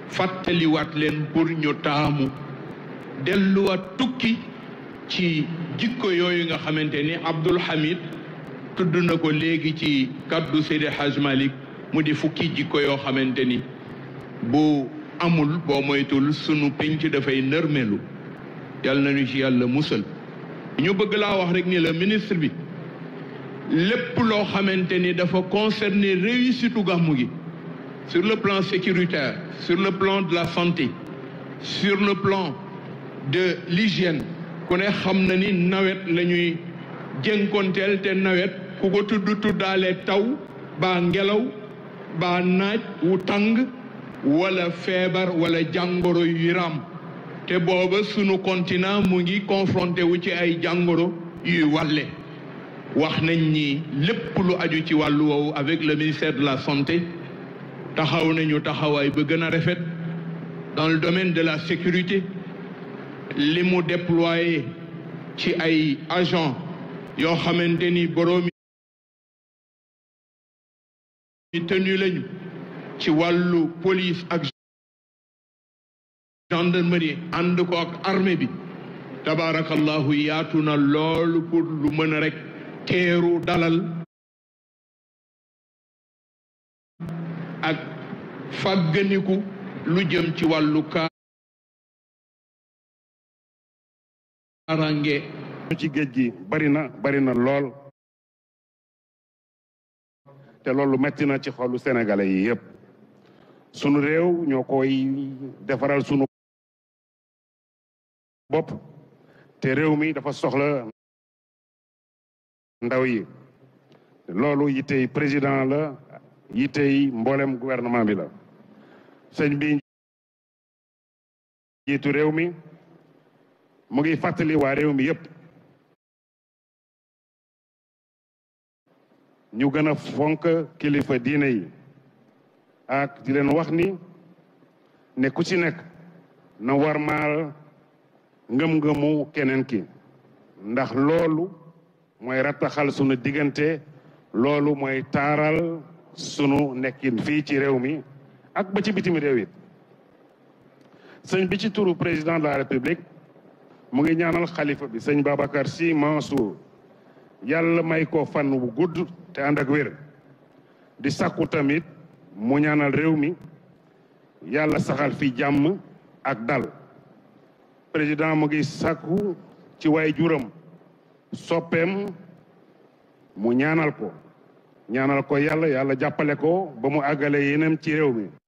fàttaliwaat leen pour ñu taamu delluwaat tukki ci jikko yooyu nga xamante ni Abdul Hamid tudd na ko léegi ci kaddu Seydi Haj Malik mu di fukki jikko yoo xamante ni bu amul boo moytul sunu penc dafay nërmelu yàlla nañu ci yàlla musal ñu bëgg laa wax rek ni la ministre bi lépp loo xamante ni dafa concerner réussite gàmmu gi sur le plan sécuritaire sur le plan de la santé sur le plan de l'hygiène ku ne xam na ni nawet la ñuy jënkonteel te nawet ku ko tudd tuddaale taw baa ngelaw baa naaj wu tàng wala feebar wala jàngoro yu ram te booba sunu continent mu ngi confronté wu ci ay jàngoro yuy wàlle wax nañ ni lépp lu aju ci wàllu woowu avec le ministère de la santé taxaw nañu taxawaay ba gën a rafet dans le domaine de la sécurité li mu déployé ci ay agents yoo xamante ni boroomi tenu lañu ci wàllu police ak gendarmerie ànd ko ak armée bi tabaarakallahu yaatu na loolu pour lu mën a rek teeru dalal ak fàgganiku lu jëm ci wàllu kaaraange ci géej gi bari na bari na lool te loolu metti na ci xolu sénégalais yi yépp sunu réew ñoo koy defaral sunu bopp te réew mi dafa soxla ndaw yi loolu yitey président la yitey mboolem gouvernement bi la sëñ bi jiitu réew mi mu ngi fàttali waa réew mi yépp ñu gën a fonk kilifa diine yi ak di leen wax ni ne ku ci nekk na warmaal ngëm-ngëmu keneen ki ndax loolu mooy rattaxal sunu diggante loolu mooy taaral sunu nekkin fii ci réew mi ak ba ci bitim réew it sëñ bi ci turu président de la république mu ngi ñaanal xalifa bi sëñ Babacar Sy Mansour yàlla may ko fan bu gudd te ànd ak wér di sàkku tamit mu ñaanal réew mi yàlla saxal fi jàmm ak dal président mu ngi sàkku ci waay juram soppeem mu ñaanal ko ñaanal ko yàlla yàlla jàppale ko ba mu àggale yeneen ci réew mi